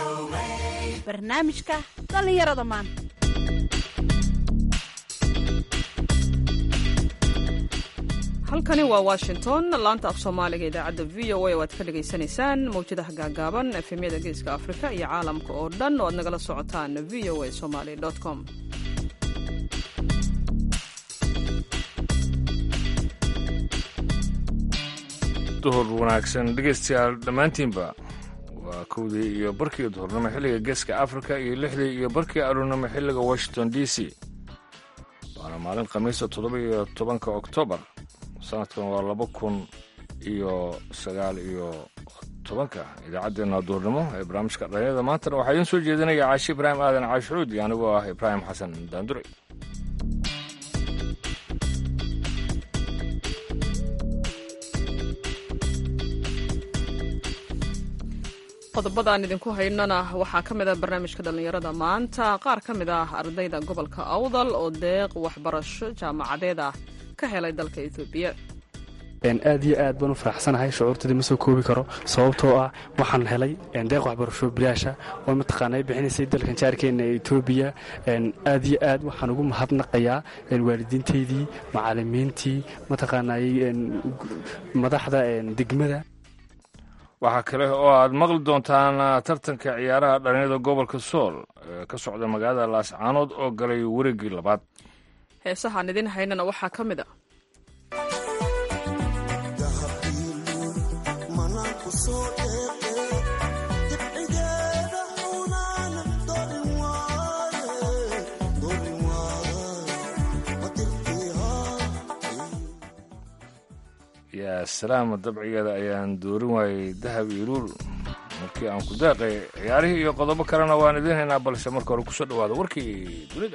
barnaamijka dhallinyarada maanta halkani waa washington laanta af soomaaliga idaacadda v o a oo aad ka dhagaysanaysaan mawjadaha gaagaaban efemyada geeska afrika iyo caalamka oo dhan oo aad nagala socotaan v o a somaly com duhur wanaagsan dhegaystayaal dhammaantiinba waa kowdii iyo barkii duhurnimo xilliga geeska afrika iyo lixdii iyo barkii aroornimo xilliga washington d c waana maalin khamiisa toddoba iyo tobanka oktoobar sanadkan waa laba kun iyo sagaal iyo tobanka idaacaddeenna duhurnimo ee barnaamijka dhalinyada maantana waxaa idiin soo jeedinaya caashi ibraahim aadan caashucuud iyo anigoo ah ibraahim xasan daandure qodobada aan idinku haynana waxaa ka mid ah barnaamijka dhallinyarada maanta qaar ka mid ah ardayda gobolka awdal oo deeq waxbarasho jaamacadeed ah ka helay dalka etoobiya aad iyo aad baan u faraxsanahay shucuurtadii ma soo koobi karo sababtoo ah waxaan helay deeq waxbarasho bilaasha oo mataqaanay bixinaysay dalkan jaarkeenna ee etoobiya aad iyo aad waxaan ugu mahadnaqayaa waalidiintaydii macalimiintii mataqaanay madaxda degmada waxaa kale oo aad maqli doontaan tartanka ciyaaraha dhalinyada gobolka sool ee ka socda magaalada laascaanood oo galay wareeggii labaad heesahaan idin haynana waxaa ka mid a yaa salaama dabcigeeda ayaan doorin waayey dahab iyo luul markii aan ku daaqay ciyaarihii iyo qodobo kalena waan idiin haynaa balse marka hore kusoo dhawaada warkii dunida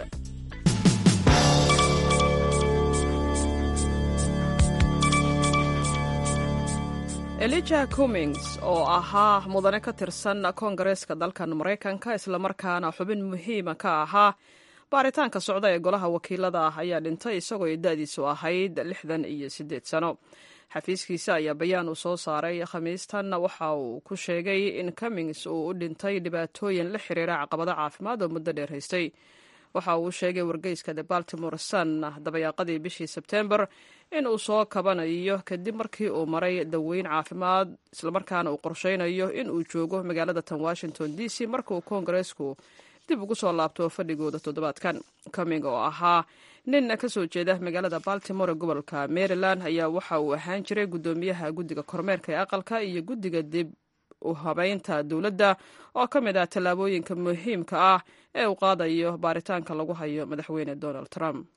elija cummings oo ahaa mudane ka tirsan koongareeska dalkan maraykanka islamarkaana xubin muhiima ka ahaa baaritaanka socda ee golaha wakiilada ah ayaa dhintay isagoo ay da-diisu ahayd lixdan iyo siddeed sano xafiiskiisa ayaa bayaan uu soo saaray khamiistan waxa uu ku sheegay in cummings uu u dhintay dhibaatooyin la xiriira caqabado caafimaad oo muddo dheer haystay waxa uu sheegay wargeyska the baltimore sun dabayaaqadii bishii sebtembar in uu soo kabanayo kadib markii uu maray daweyn caafimaad islamarkaana uu qorsheynayo in uu joogo magaalada tan washington d c markauu koongareesku dib ugu soo laabto fadhigooda toddobaadkan cumming oo ahaa nin ka soo jeeda magaalada baltimore gobolka maryland ayaa waxa uu ahaan jiray guddoomiyaha guddiga kormeerka ee aqalka iyo guddiga dib u habeynta dowladda oo ka mid ah tallaabooyinka muhiimka ah ee uu qaadayo baaritaanka lagu hayo madaxweyne donald trump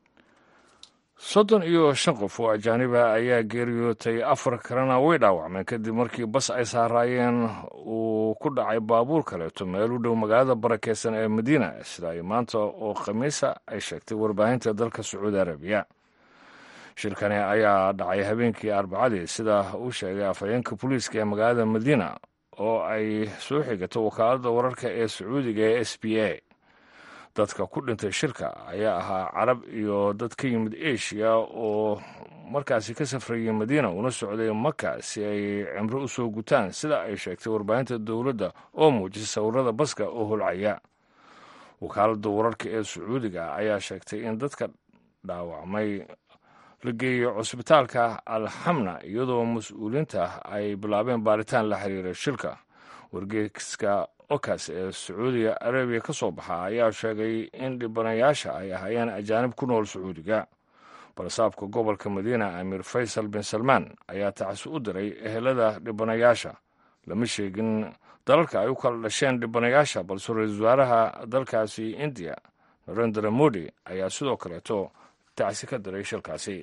soddon iyo shan qof oo ajaaniba ayaa geeriyootay afar kalena way dhaawacmeen kadib markii bas ay saaraayeen uu ku dhacay baabuur kaleeto meel u dhow magaalada barakeysan ee madiina sida ay maanta oo khamiisa ay sheegtay warbaahinta dalka sacuudi arabiya shirkani ayaa dhacay habeenkii arbacadii sida uu sheegay afhayeenka booliiska ee magaalada madiina oo ay soo xigato wakaaladda wararka ee sacuudiga ee s b a dadka ku dhintay shirka ayaa ahaa carab iyo dad ka yimid asia oo markaasi ka safrayay madiina una socday maka si ay cimro u soo gutaan sida ay sheegtay warbaahinta dowladda oo muujisay sawirada baska oo holcaya wakaaladda wararka ee sacuudiga ayaa sheegtay in dadka dhaawacmay la geeyo cusbitaalka alxamna iyadoo mas-uuliinta ay bilaabeen baaritaan la xiriira shilka wargeyska okas ee sacuudiga arabiya ka soo baxa ayaa sheegay in dhibanayaasha ay ahaayeen ajaanib ku nool sacuudiga balsaabka gobolka madiina amiir faysal bin salmaan ayaa tacsi u diray ehelada dhibanayaasha lama sheegin dalalka ay u kala dhasheen dhibanayaasha balse ra-iisul wasaaraha dalkaasi indiya narendra modi ayaa sidoo kaleeto tacsi ka diray shilkaasi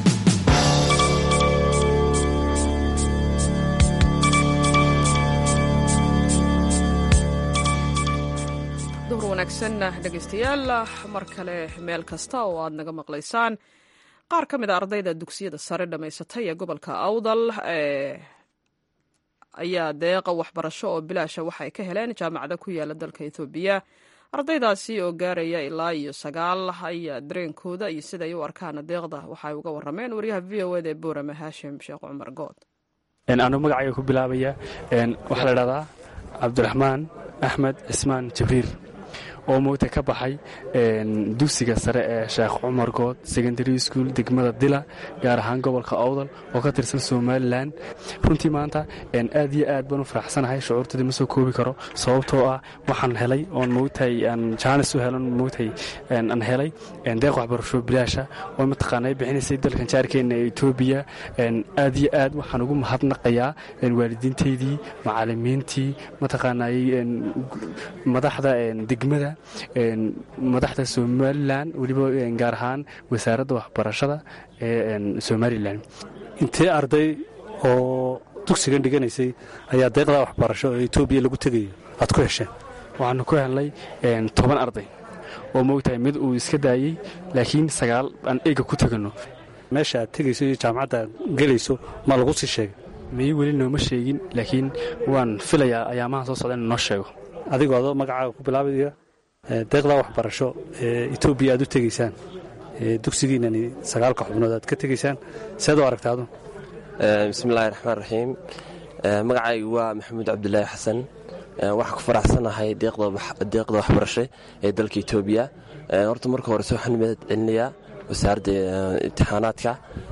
duhur wanaagsan dhegaystayaal mar kale meel kasta oo aad naga maqlaysaan qaar ka mid a ardayda dugsiyada sare dhammaysatay ee gobolka awdal ayaa deeqa waxbarasho oo bilaasha waxay ka heleen jaamacada ku yaala dalka ethoobiya ardaydaasi oo gaaraya ilaa iyo sagaal ayaa dareenkooda iyo siday u arkaan deeqda waxay uga warameen waryaha v o eda ee boorame haashim sheekh cumar good anuu magacayga ku bilaabaya waxaa la dhahdaa cabdiraxmaan axmed cismaan jibriil oo moogta ka baxay dugsiga sare ee sheekh cumar good secondary school degmada dila gaar ahaan gobolka owdal oo ka tirsan somalilan runtii maanta aad iyo aad baan u faraxsanahay shucuurtadii ma soo koobi karo sababtoo ah waxaan helay oon moogtahay aan jaanis u helan moogtahay aan helay deeq waxbarasho bilaasha oo mataqaanay bixinaysay dalkan jaarkeena ee etoobiya aad iyo aad waxaan ugu mahadnaqayaa waalidiintaydii macalimiintii mataqaanay madaxda degmada madaxda somalilan weliba gaar ahaan wasaaradda waxbarashada ee somalilan intee arday oo dugsigan dhiganaysay ayaa deeqdaa waxbarasho ee etoobiya lagu tegayo aad ku hesheen waxaanu ku helnay toban arday oo moogtahay mid uu iska daayey laakiin sagaal aan eega ku tegano meesha aad tegayso iyo jaamacadda aad gelayso ma lagu sii sheegay miyi weli nooma sheegin laakiin waan filayaa ayaamaha soo socda inu noo sheego adigoo adoo magacaaga ku bilaabaya deeqdaa waxbarasho ee etoobiya aad u tegaysaan dugsigiinani sagaalka xubnood aad ka tegaysaan seed u aragtaadu bismillahi raxmaan raxiim magacaygu waa maxamuud cabdulaahi xasan waxaan ku faraxsanahay deeqda waxbarasho ee dalka etoobiya horta marka horese waxaan mahad celinayaa wasaaradda imtixaanaadka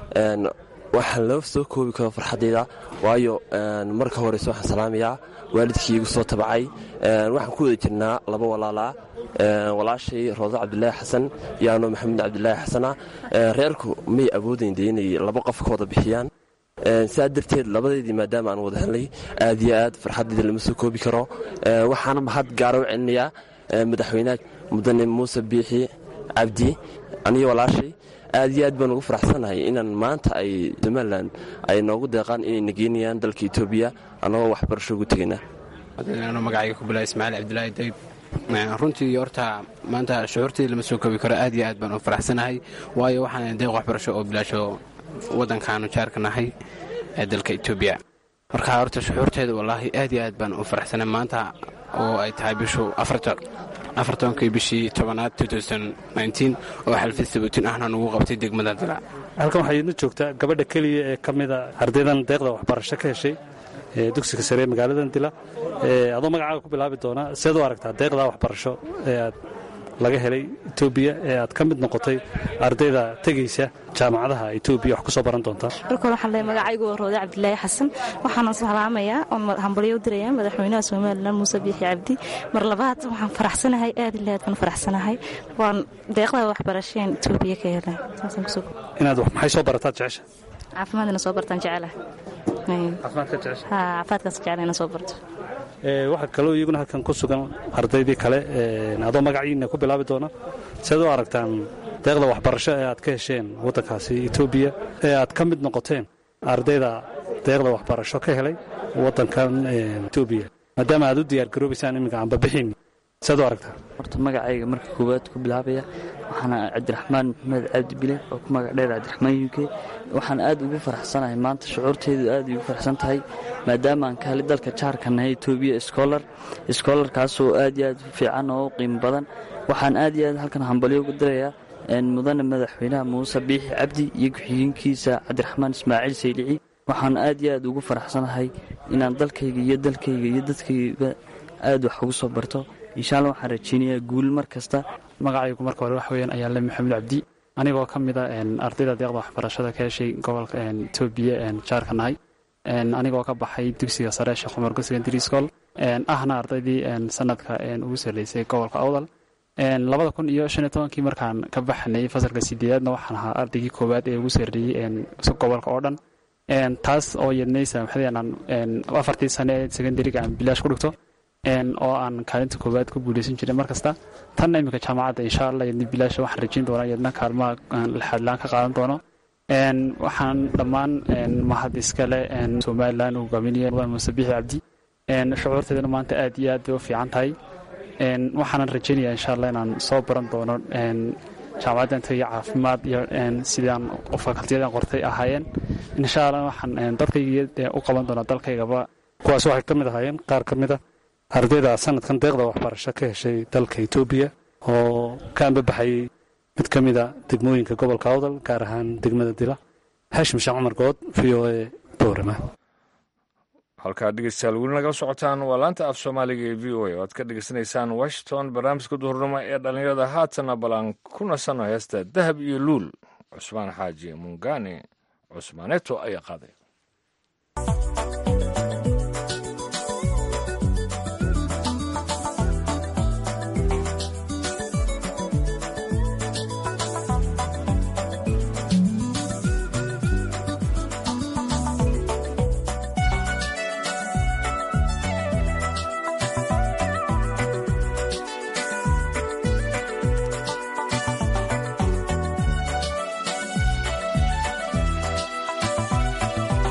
waxaan loo soo koobi karo farxaddayda waayo marka horese waxaan salaamayaa waalidkii igu soo tabacay waxaan ku wada jirnaa laba walaalaa walaashay roodo cabdulaahi xasan iyo anoo maxamuud cabdulaahi xasana reerku may awoodayn dee inay laba qof ka wada bixiyaan sidaa darteed labadeydii maadaama aan wada helnay aad iyo aad farxaddayda lama soo koobi karo waxaana mahad gaara u celinayaa madaxweynaha mudane muuse biixi cabdi aniyo walaashay aad iyo aad baan ugu faraxsanahay inaan maanta ay somalilan ay noogu deeqaan inay nageynayaan dalka etoobiya annagoo waxbarasho ugu tegayna magacayga ku bilaa ismaaciil cabdulaahi dayb runtii horta maanta shucuurtayda lama soo koobi karo aad iyo aad baan u faraxsanahay waayo waxaan deeq waxbarasho oo bilaasho waddankaanu jaarka nahay ee dalka etoobiya marka horta shucuurteeda wallaahi aad iyo aad baan u faraxsanay maanta oo ay tahay bishu afartonkii bishii tobanaad oo xalfid sabuutin ahna nugu qabtay degmada dila halkan waxaa idna joogtaa gabadha keliya ee ka mida ardaydan deeqda waxbarasho ka heshay ee dugsiga sare ee magaaladan dila adoo magacaaga ku bilaabi doonaa seed u aragtaa deeqdaa waxbarasho ee aad laga helay etoobiya ee aad ka mid noqotay ardayda tegaysa jaamacadaha etoobiya wax ku soo baran doontaa marka waxaan leeyahay magacaygu waa roode cabdilaahi xasan waxaana salaamayaa oon hambalyo u dirayaa madaxweynaha somalilan muuse biixi cabdi mar labaad waxaan faraxsanahay aad ile aad baan faraxsanahay waan deeqda waxbarasheen etoobiya ka helay inaad maxay soo barataad jecesha caafimaadina soo bartaan jecelaha caafimaadka jecesha caafimaadkaas jecela ina soo barto waxaa kaloo iyaguna halkan ku sugan ardaydii kale adoo magaciina ku bilaabi doona seed u aragtaan deeqda waxbarasho ee aad ka hesheen waddankaasi etoobiya ee aad ka mid noqoteen ardayda deeqda waxbarasho ka helay waddankan etoobiya maadaama aad u diyaargaroobaysaan iminka aanbabixin seed u aragtaa horta magacayga marka koowaad ku bilaabaya waxaana cabdiraxmaan maxamed cabdi bile oo ku magac dheer cabdiraxmaan yuke waxaan aad ugu faraxsanahay maanta shucuurteedu aad ugu faraxsan tahay maadaama aan ka helay dalka jaarka nahay etoobiya scholar scholarkaasoo aad iyo aad u fiican oo u qiimo badan waxaan aad iyo aad halkan hambalyo ugu dirayaa mudane madaxweynaha muuse biixi cabdi iyo ku-xigeenkiisa cabdiraxmaan ismaaciil saylici waxaan aad iyo aad ugu faraxsanahay inaan dalkayga iyo dalkayga iyo dadkayga aad wax ugu soo barto insha alla waxaan rajeynayaa guul mar kasta magacaygu marka hore wax weeyaan ayaa le maxamuud cabdi anigoo ka mida ardayda deeqda waxbarashada ka heshay gobolka etoobiya jaarka nahay anigoo ka baxay dugsiga sare sheekh cumargo secondary school ahna ardaydii sanadka ugu sarreysay gobolka awdal labada kun iyo shan iyo tobankii markaan ka baxnay fasalka sideedaadna waxaan ahaa ardaygii koowaad ee ugu sarreeyey gobolka oo dhan taas oo yadnaysa maxadeanaan afartii sane ee secondariga aan bilaash ku dhigto oo aan kaalinta koowaad ku guuleysan jiray mar kasta tanna iminka jaamacadda insha allah yadna bilaasha waxaan rajayn doonaa yadna kaalmaha lixaadlaan ka qaadan doono waxaan dhammaan mahad iskale somalilan uu hogaaminaya mudan muuse biixi cabdi shucuurteedana maanta aad iyo aad bay u fiican tahay waxaanan rajaynaya insha allah inaan soo baran doono jaamacadda intayo caafimaad iyo sidaan fakaltiyadan qortay ahaayeen insha allah waxaan dadkayga u qaban doonaa dalkaygaba kuwaas waxay ka mid ahaayeen qaar ka mida ardayda sanadkan deeqda waxbarasho ka heshay dalka etoobiya oo ka ambabaxayey mid ka mida degmooyinka gobolka awdal gaar ahaan degmada dila xashim sheekh cumar good v o e boorama halkaad dhegeystayaal weli nagala socotaan waa laanta af soomaaliga ee v o a oo aad ka dhegeysanaysaan washington barnaamijka duhurnimo ee dhallinyarada haatana balan ku nasano heesta dahab iyo luul cusmaan xaaji mungane cusmaaneto ayaa qaaday Thank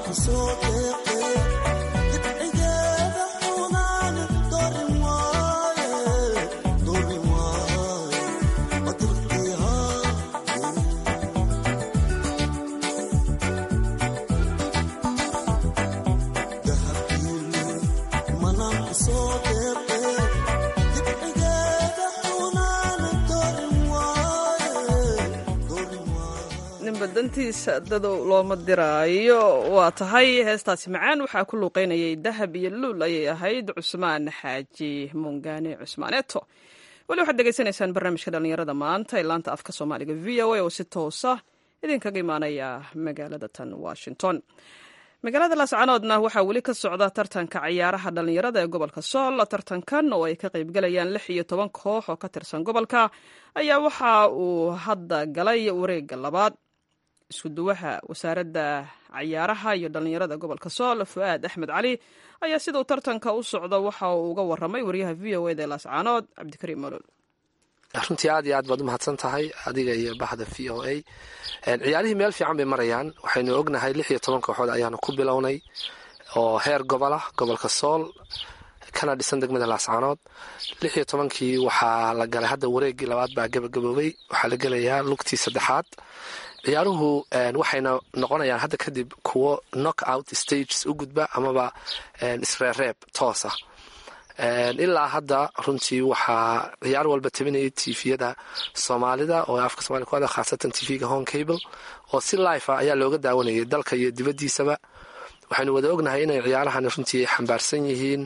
dantiisa dadow looma diraayo waa tahay heestaasi macaan waxaa ku luuqeynayay dahab iyo luul ayay ahayd cusmaan xaaji mungaane cusmaaneeto weli waxaad degeysanaysaan barnaamijka dhallinyarada maanta ee laanta afka soomaaliga v o a oo si toosa idinkaga imaanaya magaalada tan washington magaalada laascanoodna waxaa weli ka socda tartanka ciyaaraha dhallinyarada ee gobolka sool tartankan oo ay ka qaybgalayaan lix iyo toban koox oo ka tirsan gobolka ayaa waxa uu hadda galay wareega labaad iskuduwaha wasaaradda cayaaraha iyo dhallinyarada gobolka sool fu-aad axmed cali ayaa siduu tartanka u socdo waxa uu uga waramay wariyaha v o eda laascaanood cabdikariim malool runtii aad iyo aad baad u mahadsan tahay adiga iyo baxda v o a ciyaarihii meel fiican bay marayaan waxaynu ognahay lix iyo toban kooxood ayaanu ku bilownay oo heer gobol ah gobolka sool kana dhisan degmada laascaanood lix iyo tobankii waxaa la galay hadda wareegii labaad baa gabagaboobay waxaa la gelayaa lugtii saddexaad ciyaaruhu waxayna noqonayaan hadda kadib kuwo knock out stages u gudba amaba isreereeb toosa ilaa hadda runtii waxaa ciyaar walba tabinayay tviyada soomaalida oo afka somalia ku hadla khaasatan tvga home cable oo si life ah ayaa looga daawanayay dalka iyo dibaddiisaba waxaynu wada ognahay inay ciyaarahani runtii xambaarsan yihiin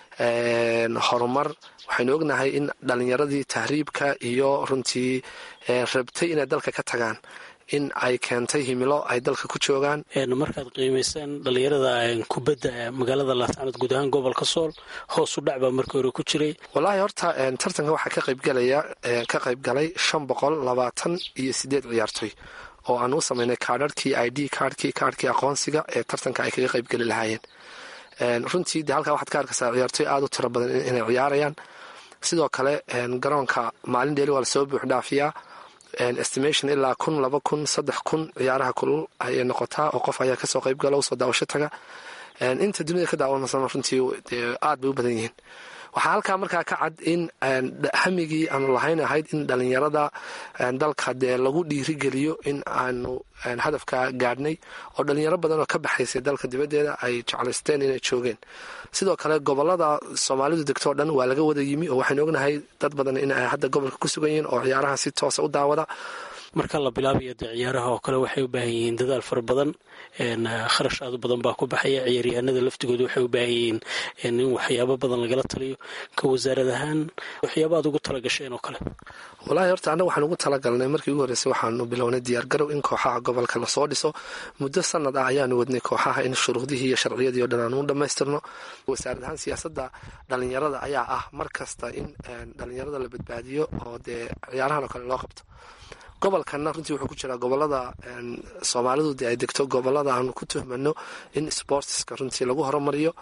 horumar waxaynu ognahay in dhalinyaradii tahriibka iyo runtii rabtay inay dalka ka tagaan in ay keentay himilo ay dalka ku joogaan markaad qiimayseen dhalinyarada kubadda magaalada laascanood guud ahaan gobolka sool hoos u dhac baa markii hore ku jiray wallaahi horta tartanka waxaa ka qaybgalaya ka qayb galay shan boqol labaatan iyo sideed ciyaartoy oo aan u samaynay kaadharhkii i d kaadhkii kaadhkii aqoonsiga ee tartanka ay kaga qaybgeli lahaayeen runtii de halkaa waxaad ka arkaysaa ciyaartoy aada u tiro badan inay ciyaarayaan sidoo kale garoonka maalin dheeli waa lasoo buux dhaafiyaa estimation ilaa kun laba kun saddex kun ciyaaraha kulul ayay noqotaa oo qof ayaa kasoo qayb gala usoo daawasho taga inta dunida ka daawanasana runtii aad bay u badan yihiin waxaa halkaa markaa ka cad in hamigii aanu lahayn ahayd in dhalinyarada dalka dee lagu dhiirigeliyo in aanu hadafka gaadhnay oo dhalinyaro badan oo ka baxaysay dalka dibaddeeda ay jeclaysteen inay joogeen sidoo kale gobolada soomaalidu degto o dhan waa laga wada yimi oo waxaynu ognahay dad badan in ay hadda gobolka ku sugan yihiin oo ciyaaraha si toosa u daawada marka la bilaabayo dee ciyaaraha oo kale waxay u baahan yihiin dadaal fara badan kharash aad u badan baa ku baxaya ciyaaryahanada laftigooda waxay u baahan yihiin in waxyaabo badan lagala taliyo ka wasaarad ahaan waxyaaba aad ugu talagasheen oo kale wallaahi horta annaga waxaan ugu talagalnay markii ugu horreysay waxaanu bilownay diyaargarow in kooxaha gobolka lasoo dhiso muddo sanad ah ayaanu wadnay kooxaha in shuruudihii iyo sharciyadii o dhan aanu u dhammaystirno wasaarad ahaan siyaasadda dhalinyarada ayaa ah mar kasta in dhalinyarada la badbaadiyo oo dee ciyaarahan oo kale loo qabto gobolkanna runtii wuxuu ku jiraa gobolada soomaalidu dee ay degto gobolada aanu ku tuhmano in sportska runtii lagu horumariyo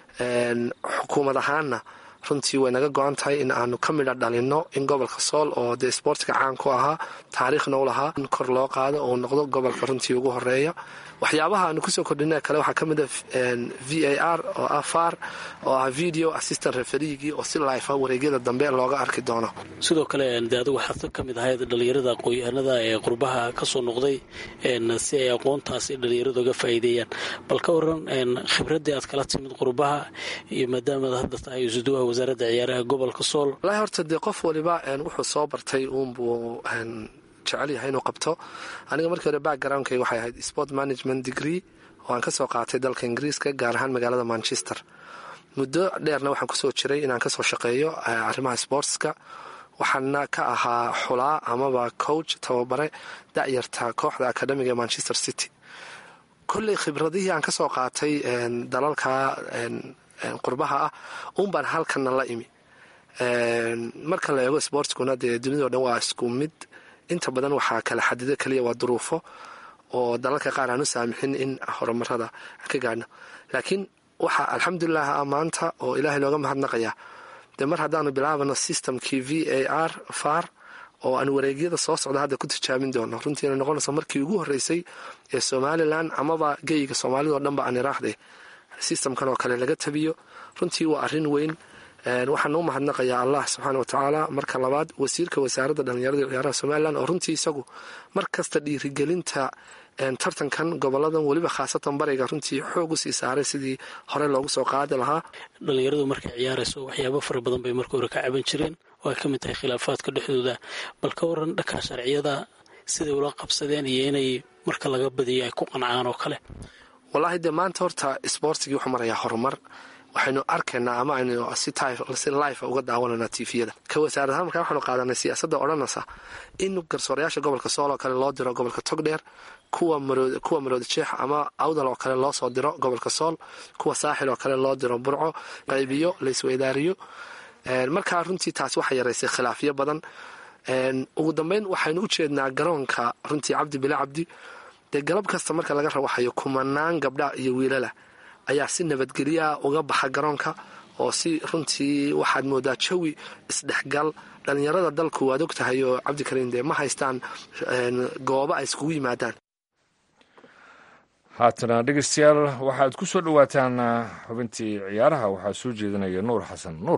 xukuumad ahaanna runtii way naga go-an tahay in aanu ka midha dhalinno in gobolka sool oo dee sportka caan ku ahaa taariikhna u lahaa in kor loo qaado oo noqdo gobolka runtii ugu horeeya waxyaabaha aanu kusoo kordhina kale waxaa ka mid a v a r oo ah far oo ah video assistant referigii oo si life ah wareegyada dambe looga arki doono sidoo kale de adigu waxaad ka mid ahayd dhalinyarada aqoon-yahanada ee qurbaha kasoo noqday si ay aqoontaasi dhalinyarada uga faa'iideeyaan bal ka waran khibraddii aad kala timid qurbaha iyo maadaamaad hadda tahay isuduwaha wasaaradda ciyaaraha gobolka sool wallaahi horta dee qof waliba wuxuu soo bartay uunbuu jecel yahay inuu qabto aniga markii hore backgroundkayga waxay ahayd sport management degree oo aan kasoo qaatay dalka ingiriiska gaar ahaan magaalada manchester muddo dheerna waxaan kusoo jiray inaan kasoo shaqeeyo arrimaha sportska waxaana ka ahaa xulaa amaba coach tababare da'yarta kooxda academiga ee manchester city kolley khibradihii aan kasoo qaatay dalalka qurbaha ah uunbaan halkana la imi marka la eego sportskuna dee dunidao dhan waa isku mid inta badan waxaa kala xadido kaliya waa duruufo oo dalalka qaar aan u saamixin in horumarada ka gaadhno laakiin waxaa alxamdulilah ah maanta oo ilaahay nooga mahadnaqaya dee mar haddaanu bilaabano systemkii v a r far oo aan wareegyada soo socda hadda ku tijaabin doono runtiina noqonayso markii ugu horreysay ee somalilan amaba geyga soomaalida o dhanba aan iraahde sistamkan oo kale laga tabiyo runtii waa arrin weyn waxaan u mahadnaqayaa allah subxaana wa tacaala marka labaad wasiirka wasaaradda dhallinyarada iyo ciyaaraha somalilan oo runtii isagu mar kasta dhiirigelinta tartankan goboladan weliba khaasatan bariga runtii xoog u sii saaray sidii hore loogu soo qaadi lahaa dhallinyaradu markay ciyaarayso waxyaabo fara badan bay marka hore ka caban jireen oo ay ka mid tahay khilaafaadka dhexdooda bal ka waran dhanka sharciyada siday ula qabsadeen iyo inay marka laga badiyo ay ku qancaan oo kale wallaahi dee maanta horta sboortigii wuxuu marayaa horumar waxaynu arkaynaa ama aynu si life uga daawananaa tifiyada ka wasaaradahaan markaa waxaanu qaadanay siyaasadda odhanaysa in garsoorayaasha gobolka sool oo kale loo diro gobolka togdheer kuwa maroodi jeex ama awdal oo kale loo soo diro gobolka sool kuwa saaxil oo kale loo diro burco qaybiyo laysweydaariyo markaa runtii taasi waxay yaraysay khilaafyo badan ugu dambeyn waxaynu u jeednaa garoonka runtii cabdi bile cabdi dee galab kasta marka laga rawaxayo kumanaan gabdha iyo wiilala ayaa si nabadgelyaa uga baxa garoonka oo si runtii waxaad moodaa jawi isdhexgal dhallinyarada dalku waad og tahay oo cabdikariin dee ma haystaan goobo ay iskugu yimaadaan haatana dhegeystayaal waxaad ku soo dhowaataan xubintii ciyaaraha waxaa soo jeedinaya nuur xasan nuur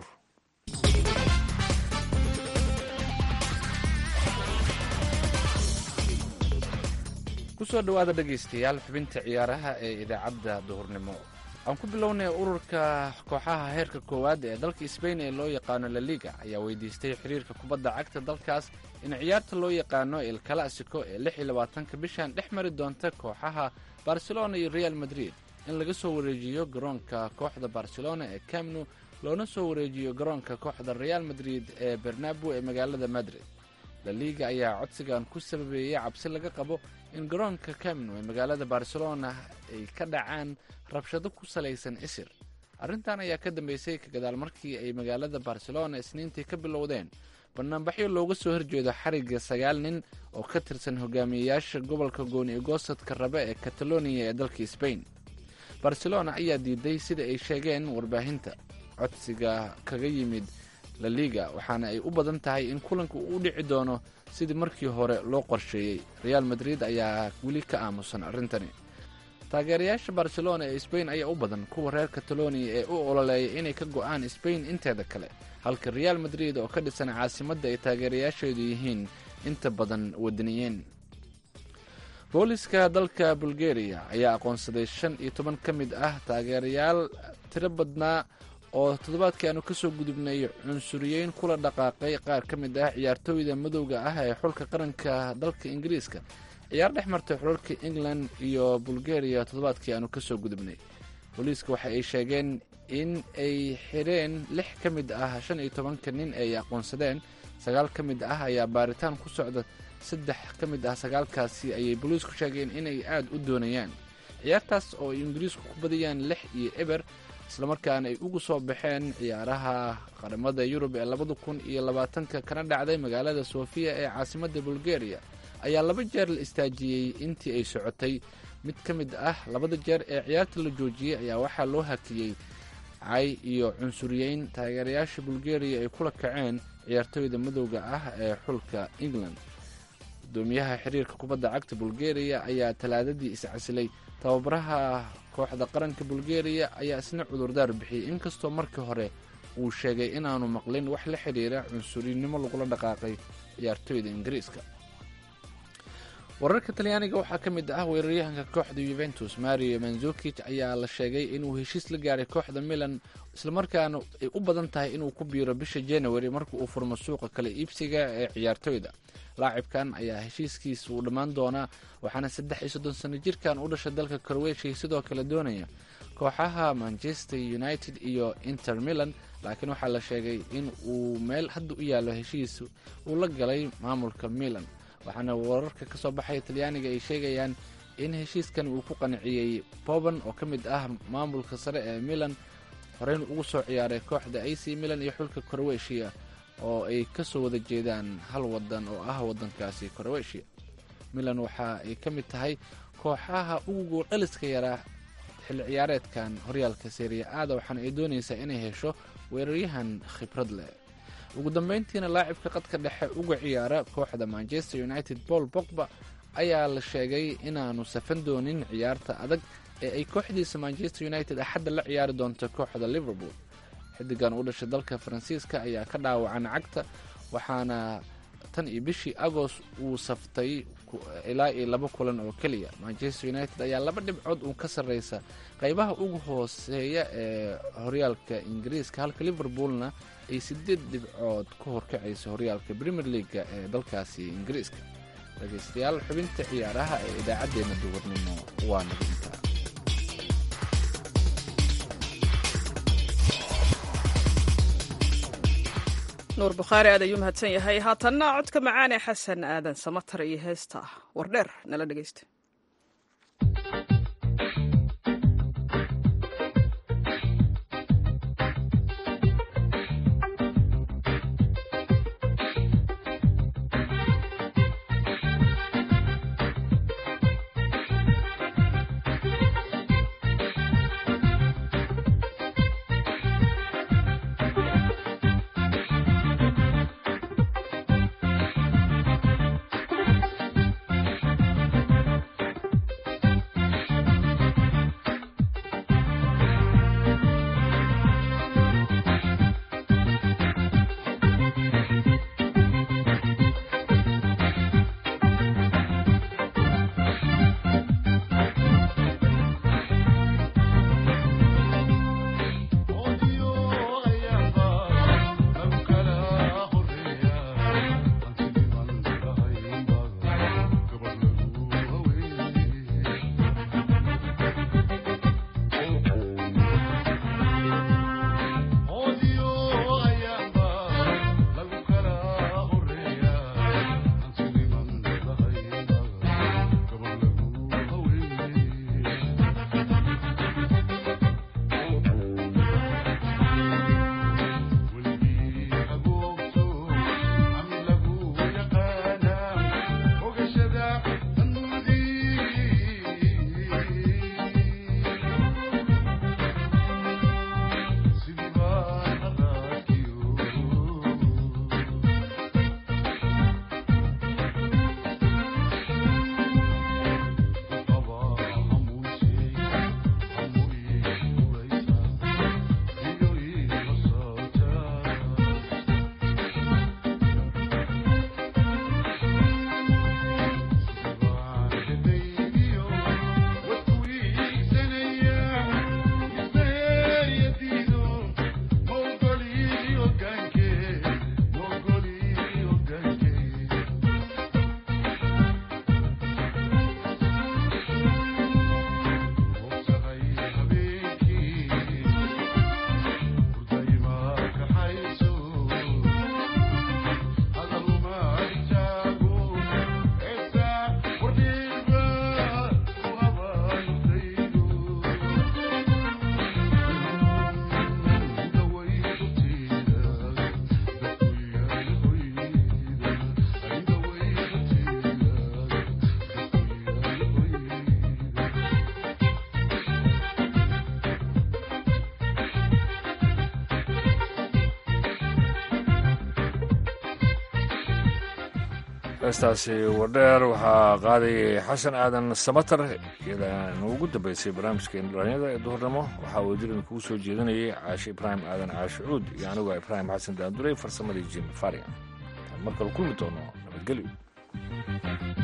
kusoo dhowaada dhegaystayaal xubinta ciyaaraha ee idaacadda duhurnimo aan ku bilownay ururka kooxaha heerka koowaad ee dalka sbain ee loo yaqaano laliga ayaa weydiistay xiriirka kubadda cagta dalkaas in ciyaarta loo yaqaano el clasico ee lix iyo labaatanka bishan dhex mari doonta kooxaha barcelona iyo real madrid in laga soo wareejiyo garoonka kooxda barcelona ee camnu loona soo wareejiyo garoonka kooxda real madrid ee bernabo ee magaalada madrid laliga ayaa codsigan ku sababeeyey cabsi laga qabo in garoonka camnu ee magaalada barcelona ay ka dhacaan rabshado ku salaysan isir arrintan ayaa ka dambeysay ka gadaal markii ay magaalada barcelona isniintii ka bilowdeen banaanbaxyo looga soo horjeedo xarigga sagaal nin oo ka tirsan hogaamiyeyaasha gobolka gooni egosadka rabe ee kataloniya ee dalka sbain barcelona ayaa diiday sida ay sheegeen warbaahinta codsiga kaga yimid laliga waxaana ay u badan tahay in kulanka uu u dhici doono sidii markii hore loo qorsheeyey real madrid ayaa weli ka aamusan arrintani taageerayaasha barcelona ee sbain ayaa u badan kuwa reer kataloniya ee u ololeeya inay ka go'aan sbain inteeda kale halka real madrid oo ka dhisan caasimadda ay taageerayaasheedu yihiin inta badan wadaniyeen booliska dalka bulgariya ayaa aqoonsaday shan iyo toban ka mid ah taageerayaal tiro badnaa oo toddobaadkii aanu kasoo gudubnay cunsuriyeyn kula dhaqaaqay qaar ka mid ah ciyaartooyda madowga ah ee xulka qaranka dalka ingiriiska ciyaar dhex martay xulalka england iyo bulgariya toddobaadkii aanu kasoo gudubnay booliiska waxa ay sheegeen in ay xidheen lix ka mid ah shan iyo tobanka nin ay aqoonsadeen sagaal ka mid ah ayaa baaritaan ku socda saddex ka mid ah sagaalkaasi ayay booliisku sheegeen inay aada u doonayaan ciyaartaas oo ay ingiriisku ku badiyaan lix iyo eber islamarkaana ay ugu soo baxeen ciyaaraha qaramada yurub ee labada kun iyo labaatanka kana dhacday magaalada sofiya ee caasimadda bulgariya ayaa laba jeer la istaajiyey intii ay socotay mid ka mid ah labada jeer ee ciyaarta la joojiyey ayaa waxaa loo hakiyey cay iyo cunsuriyeyn taageerayaasha bulgariya ay kula kaceen ciyaartooyda madowga ah ee xulka england gudoomiyaha xiriirka kubadda cagta bulgariya ayaa talaadadii iscasilay tababaraha kooxda qaranka bulgariya ayaa isna cudurdaar bixiyey inkastoo markii hore uu sheegay inaanu maqlin wax la xidhiira cunsurinimo lagula dhaqaaqay ciyaartooyda ingiriiska wararka talyaaniga waxaa ka mid ah weeraryahanka kooxda yuventus mario manzukij ayaa la sheegay inuu heshiis la gaaray kooxda milan islamarkaana ay u badan tahay inuu ku biiro bisha january marka uu furmo suuqa kale iibsiga ee ciyaartooyda laacibkan ayaa heshiiskiisa uu dhammaan doonaa waxaana saddex iyo soddon sano jirkan u dhashay dalka korweshiya sidoo kale doonaya kooxaha manchester united iyo inter milan laakiin waxaa la sheegay in uu meel hadda u yaallo heshiis uu la galay maamulka milan waxaana wararka ka soo baxaya talyaaniga ay sheegayaan in heshiiskan uu ku qanciyey boban oo ka mid ah maamulka sare ee milan horeyna ugu soo ciyaaray kooxda ac milan iyo xulka korweshiya oo ay ka soo wada jeedaan hal wadan oo ah wadankaasi korweshiya milan waxa ay ka mid tahay kooxaha ugu gooldhaliska yaraa xilli ciyaareedkan horyaalka seriya aada waxaana ay doonaysaa inay hesho weeraryahan khibrad leh ugu dambeyntiina laacibka qadka dhexe uga ciyaara kooxda manchester united paul bogba ayaa la sheegay inaanu safan doonin ciyaarta adag ee ay kooxdiisa manchester united axadda la ciyaari doonto kooxda liverpool xidigan u dhashay dalka faransiiska ayaa ka dhaawacan cagta waxaana tan iyo bishii agost uu saftay ilaa iyo laba kulan oo keliya manchester united ayaa laba dhibcood uun ka sarreysa qeybaha ugu hooseeya ee horyaalka ingiriiska halka liverpoolna ay sideed dhibcood ku horkacayso horyaalka premier leaga ee dalkaasi ingiriiska dhegeystayaal xubinta ciyaaraha ee idaacaddeenna duwarnimo waa naga intaa nuur bukhaari aad ayuu mahadsan yahay haatanna codka macaane xasan aadan samatar iyo heesta wardheer nala dhegeysta heestaasi wardheer waxaa qaadayay xasan aadan samatar iyadaana ugu dambeysay barnaamijkeena dhalinyada ee duhurnimo waxaa wadirin kugu soo jeedinayay caashe ibraahim aadan caashe cuud iyo anigu ibraahim xasan daandurey farsamadii jim farian markale kulmi doono nabadgelyo